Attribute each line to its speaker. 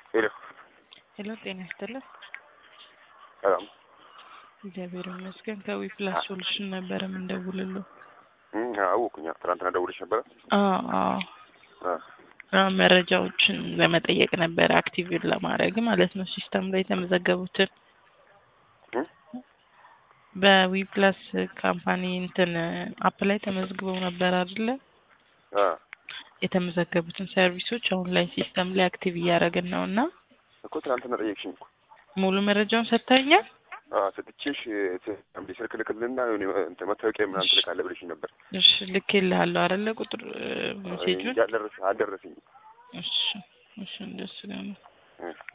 Speaker 1: ሄሎ
Speaker 2: ሄሎ ጤና ይስጥልን።
Speaker 1: ሰላም
Speaker 2: እግዚአብሔር ይመስገን። ከዊ ፕላስ ሶሉሽን ነበረ የምንደውልልዎ።
Speaker 1: እም፣ አወኩኝ። ትናንትና ደውለሽ ነበረ?
Speaker 2: አዎ አዎ
Speaker 1: አ
Speaker 2: አዎ፣ መረጃዎችን ለመጠየቅ ነበረ አክቲቭ ለማድረግ ማለት ነው ሲስተም ላይ የተመዘገቡትን
Speaker 1: እም?
Speaker 2: በዊ ፕላስ ካምፓኒ እንትን አፕ ላይ ተመዝግበው ነበር አይደለ?
Speaker 1: አ
Speaker 2: የተመዘገቡትን ሰርቪሶች አሁን ላይ ሲስተም ላይ አክቲቭ እያደረግን ነው እና
Speaker 1: እኮ ትናንትና ጠየቅሽኝ እኮ።
Speaker 2: ሙሉ መረጃውን ሰጥተኛል።
Speaker 1: አ ሰጥቼሽ እንደ ስልክ ልክልና የሆነ እንትን መታወቂያ ምናምን ትልካለህ ብለሽኝ ነበር።
Speaker 2: እሺ ልኬልሃለሁ አይደለ? ቁጥር ሜሴጁን
Speaker 1: አልደረሰ አልደረሰኝም።
Speaker 2: እሺ እሺ እንደሱ ነው።
Speaker 1: እ